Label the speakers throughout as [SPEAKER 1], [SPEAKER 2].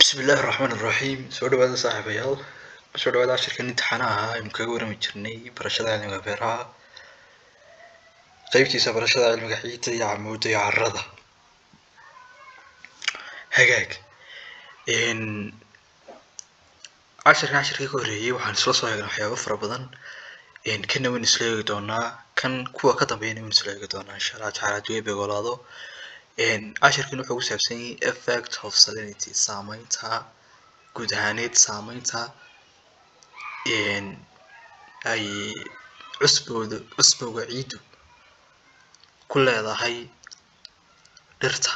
[SPEAKER 1] bismillaahi raxmaan iraxiim soo dhawaada saaxiibayaal soo dhawaada cashirkan imtixaanaha ahaa aynu kaga warami jirnay barashada cilmiga beeraha qeybtiisa barashada cilmiga ciidda iyo camuudda iyo carrada hagaag cashirkan cashirkii ka horreeyey waxaan isla soo eegnay waxyaabo fara badan kanna waynu isla eegi doonaa kan kuwa ka dambeeyana waynu isla eegi doonaa insha allah tacaala haddii ay begolaado cashirkan wuxuu ku saabsan yahay effect of salinity saameynta guud ahaaneed saameynta ay cusbooda cusbowga ciiddu ku leedahay dhirta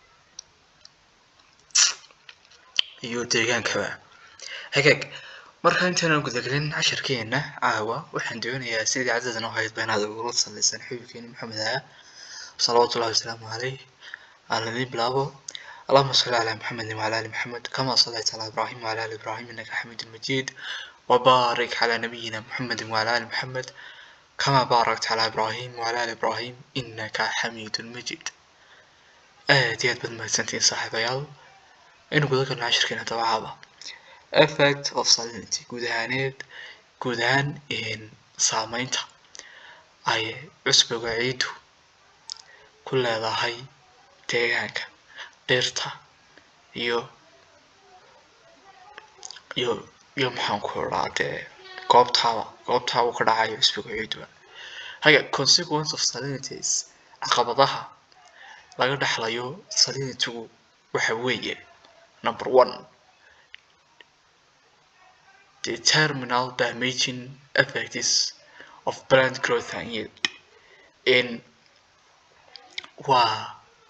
[SPEAKER 1] iyo deegaankaba hagaag marka intaynan gudagelin cashirkeena caawa waxaan doonayaa sidii cadadan u ahayd ba inaad ugula sallaysan xubinkeeni maxamed aha salawaatu ullahi wasalaamu caleyh aan idin bilaabo اللهم صل على محمد وعلى آل محمد كما صليت على إبراهيم وعلى آل إبراهيم إنك حميد مجيد وبارك على نبينا محمد وعلى آل محمد كما باركت على إبراهيم وعلى آل إبراهيم إنك حميد مجيد aad iyo aad baad mahadsantihiin saaxiibayaal aynu guda galno cashirkeena dabacaaba effect of salinity guud ahaaneed guud ahaan saameynta ay cusbiga ciiddu ku leedahay deegaanka dhirta iyo iyo iyo maxaan ku idhaa dee goobtaaba goobtaaba ka dhacayo cusbiga ciidduba haga consequence of salinities caqabadaha laga dhexlayo salinitygu waxa weeye number one the terminal damaging effects of plant growth and yield in waa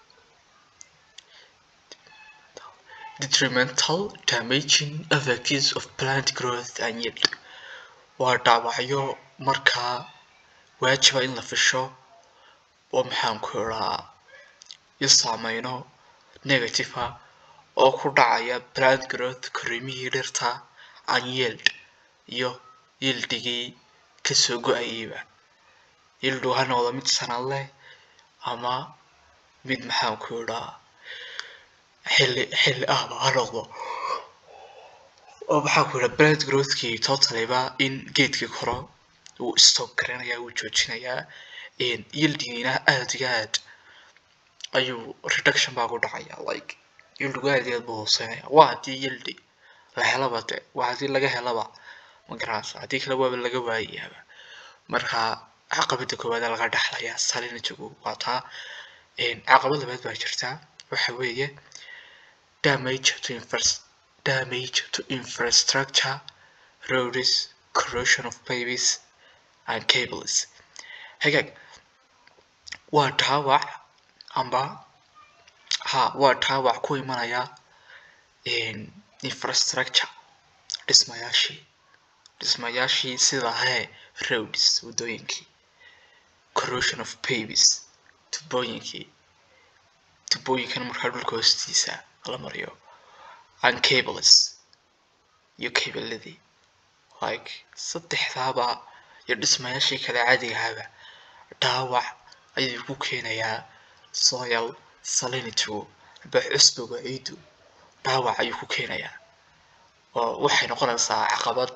[SPEAKER 1] detrimental damaging effects of plant growth and yield waa dhaawacyo markaa waajiba in la fisho oo maxaan ku idhaa iyo saameyno negative ah oo ku dhacaya plant growth korriimihii dhirta and yield iyo yildigii kasoo go-ayeyba yildu ha noqdo mid sanad leh ama mid maxaan ku idhaa xilli xilli ahba ha noqdo oo maxaan ku idhaa plant growthkii totaliba in geedkii koro wuu stop garanayaa wuu joojinayaa yildigiina aad iyo aad ayuu reduction baa ku dhacaya like yildigu aad iyo aad buu hooseynaya waa haddii yildi la helaba de waa haddii laga helaba ma garanaysa haddii kale waaba laga waayayaaba marka caqabada koowaad laga dhexlaya salinitygu waa taa caqabad labaad baa jirta waxa weeye damage to infras damage to infrastructure roads corrosion of pavers and cables hagaag waa dhaawac amba ha waa dhaawac ku imanaya infrastructure dhismayaashii dhismayaashii sida hee roads waddooyinkii corrosion of pavers tubooyinkii tubooyinkan markaa dhulka hoostiisa la mariyo and cables iyo cabladii like saddexdaaba iyo dhismayaashii kale caadigahaaba dhaawac ayuu ku keenayaa soil salinitygu aba cusbiga ciiddu dhaawac ayuu ku keenayaa oo waxay noqonaysaa caqabad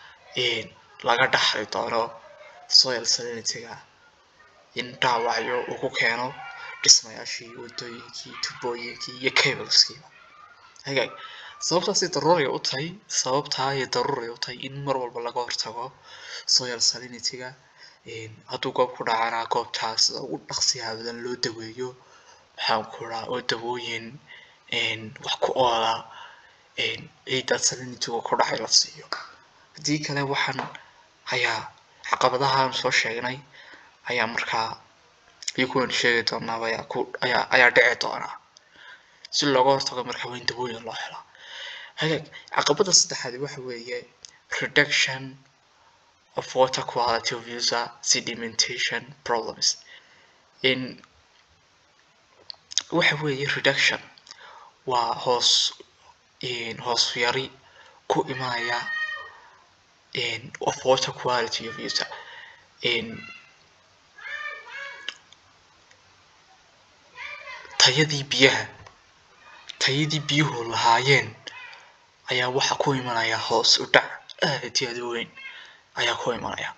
[SPEAKER 1] laga dhaxli doono soil salinityga in dhaawacyo uu ku keeno dhismayaashii waddooyinkii tubooyinkii iyo cableskiiba hagaag sababtaasay daruuray u tahay sababtaa ay daruuray u tahay in mar walba laga hortago soil salinityga hadduu goob ku dhacana goobtaas sida ugu dhaqsiyaha badan loo daweeyo maxaan ku idhaa oo dawooyin wax ku oola ciidda salinityga ku dhacay la siiyo haddii kale waxaan ayaa caqabadahaan soo sheegnay ayaa markaa iyo kuwan sheegi doonaaba ayaa ku ayaa ayaa dhici doonaa si looga hortago markaa waa in dawooyin loo helo hagaag caqabada saddexaad waxa weeye reduction of water quality of user sedimentation problems in waxa weeye reduction waa hoos hoos yari ku imanaya of water quality of user tayadii biyaha tayadii biyuhu lahaayeen ayaa waxa ku imanaya hoos u dhac aad iyo aad u weyn ayaa ku imanaya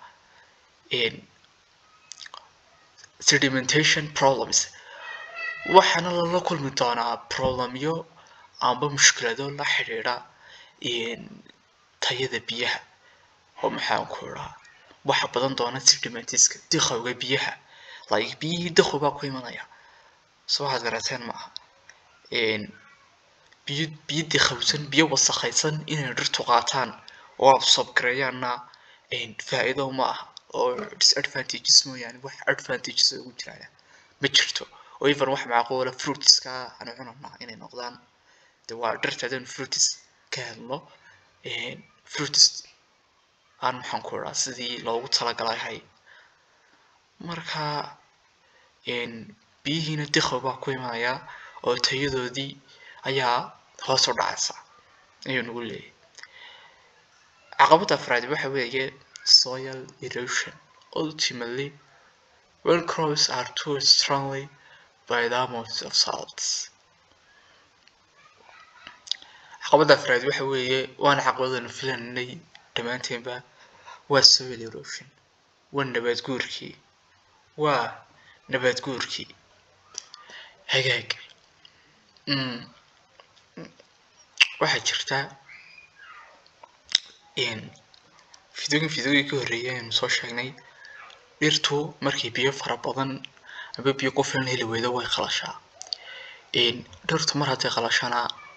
[SPEAKER 1] sedimentation problems waxaana lala kulmi doonaa problemyo amba mushkilado la xidhiidha tayada biyaha oo maxaan ku iraa waxa badan doona sedimentiska diqowga biyaha like biyihii diqow baa ku imanaya soo waxaad garateen maaha biyo biyo diqowsan biyo wasakhaysan inay dhirtu qaataan oo absorb-gareeyaanna faa'iido ma aha oo disadvantages mooyaane wax advantages ugu jiraan ma jirto oo even wax macquula fruitska aan cunana inay noqdaan de waa dhirta hadaynu fruits ka helno fruits aan maxaan ku iraa sidii loogu talagalahay marka biyihiina diqow baa ku imanaya oo tayadoodii ayaa hoos u dhacaysa ayuu nagu leeyahay caqabada afraad waxa weeye soil erosion ultimately when crops are too strongly by the amount of salts caqabada afraad waxa weeye waana caqabadanu filanay dhammaanteenba waa soil erosion waa nabaad guurkii waa nabaad guurkii hagaag waxaa jirta fidooyin fidooyin ka horreeyay aynu soo sheegnay dhirtu markay biyo fara badan aba biyo ku filan heli weydo way qalashaa dhirtu mar hadday qalashana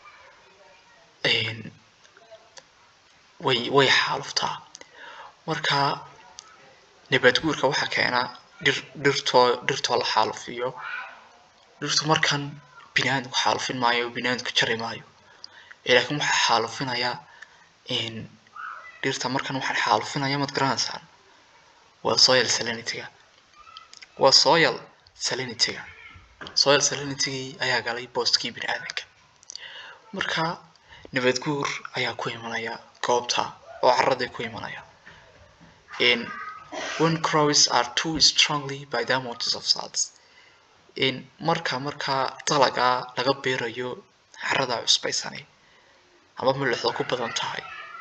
[SPEAKER 1] way way xaaluftaa marka nabaad guurka waxaa keena dhir dhirtoo dhirtoo la xaalufiyo dhirtu markan biniaadamku xaalufin maayo biniaadamku jari maayo laakiin waxaa xaalufinaya dhirta markan waxaan xaalufinaya maad garanaysaan waa soil salinityga waa soil salinityga soil salinitygii ayaa galay boostkii biniaadanka marka nabaad guur ayaa ku imanaya goobta oo caraday ku imanaya when crows are too strongly by the amounts of salts marka marka dalaga laga beerayo carada cusbaysani ama milixda ku badan tahay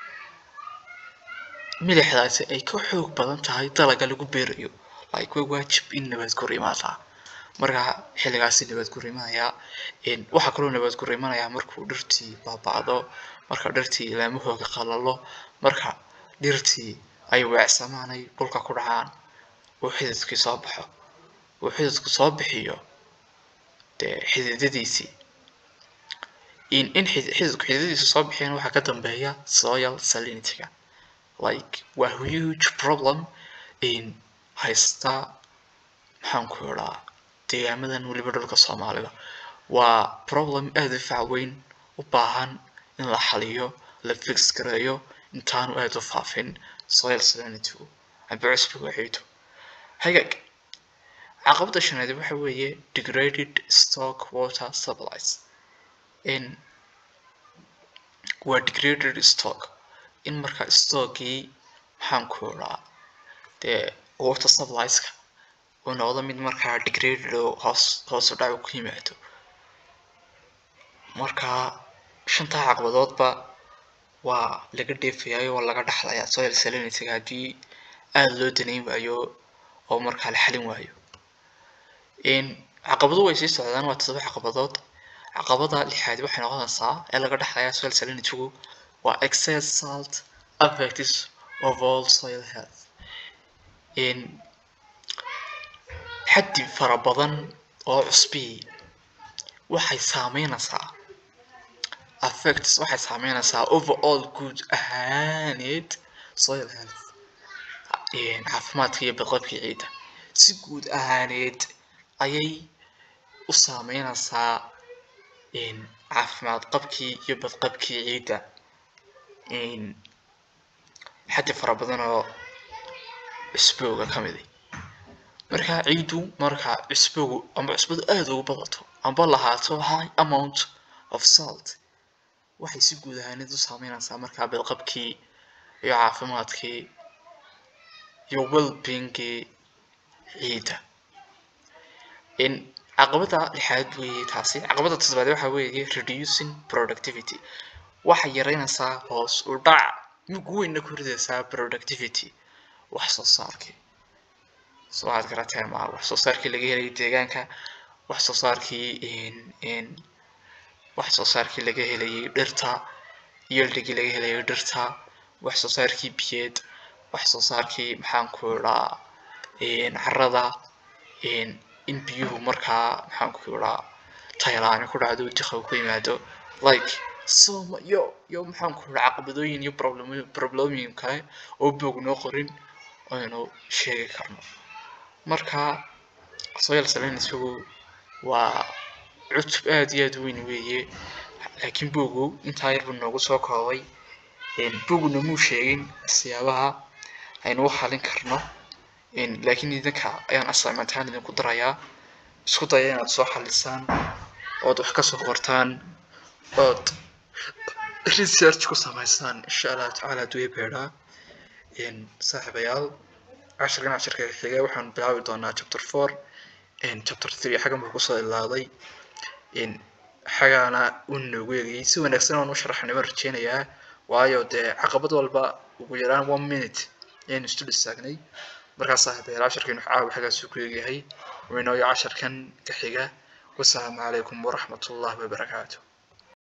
[SPEAKER 1] milixdaasi ay ka xoog badan tahay dalaga lagu beerayo like way waajib in nabaad guur imaadaa marka xilligaasi nabaad guur imanaya waxaa kaloo nabaad guur imanaya markuu dhirtii baaba'do marka dhirtii laamahooga qalalo marka dhirtii ay weecsamaan ay dhulka ku dhacaan uu xididkii soo baxo uu xididku soo bixiyo dee xididadiisii in in xididku xididadiisa soo bixiyana waxaa ka dambeeya soil salinityga like waa huge problem in haysta maxaan ku idhaa deegaamadan weliba dhulka soomaalida waa problem aada u fac weyn u baahan in la xaliyo la fix gareeyo intaanu aada u faafin soil salinitygu amba cusbiga ciidu hagaag caqabada shanaad waxa weeye degraded stock water supplies in waa degraded stock in marka stockii maxaan ku idhaa dee water supplieska uu noqdo mid markaa degraded oo hoos hoos u dhac ku yimaado marka shantaa caqabadoodba waa laga dheefayayo waa laga dhaxlayaa soil salinityga haddii aada loo danayn waayo oo markaa la xalin waayo caqabado way sii socdaan waa todoba caqabadood caqabada lixaad waxay noqonaysaa ee laga dhaxlayaa soil salinitygu waa excess salt affects overall soil health xaddi fara badan oo cusbii waxay saameynaysaa affects waxay saameynaysaa overall guud ahaaneed soil health caafimaadka iyo badqabkii ciidda si guud ahaaneed ayay u saameynaysaa caafimaad qabkii iyo badqabkii ciidda xaddi fara badan oo cusbooga ka miday marka ciiddu marka cusbogu amba cusbadu aada ugu badato amba lahaato high amount of salt waxay si guud ahaaneed u saameynaysaa markaa badqabkii iyo caafimaadkii iyo wellbeingkii ciidda caqabada lixaad weeye taasi caqabada toddobaad waxa weeye reducing productivity waxay yaraynaysaa hoos u dhac mug weynna ku ridaysaa productivity wax soo saarkii soo aad garateen maa wax soo saarkii laga helayay deegaanka wax soo saarkii wax soo saarkii laga helayay dhirta yieldhigii laga helayay dhirta wax soo saarkii biyeed wax soo saarkii maxaan ku idhaa carrada in biyuhu markaa maxaan ku idhaa taylaani ku dhacdo diqow ku yimaado like soma yo yo maxaan ku idhaa caqabadooyin iyo problemooyin kale oo boog noo qorin aynu sheegi karno marka soil saleen isagu waa cutub aad iyo aad weyn weeye laakiin bogu intaa yar buu noogu soo koobay boguna muu sheegin siyaabaha aynu u xalin karno laakiin idinka ayaan assignment ahaan idinku darayaa isku daya inaad soo xalisaan ood wax kasoo qortaan ood research ku samaysaan insha allahu tacaala hadduu beedhaa saaxiibayaal cashirkan cashirka xiga waxaan bilaabi doonaa chapter four chapter three xagan buu kusoo ilaaday xagaana uu noogu eegayay si wanaagsan aan u sharaxnay waan rajeynayaa waayo dee caqabad walba ugu yaraan one minute ayaynu istu dhistaagnay markaas saaxiibayaal cashirkan caawa xagaasuu ku eegyahay waynooyo casharkan ka xiga wasalaamu calaykum waraxmatullahi wabarakaatu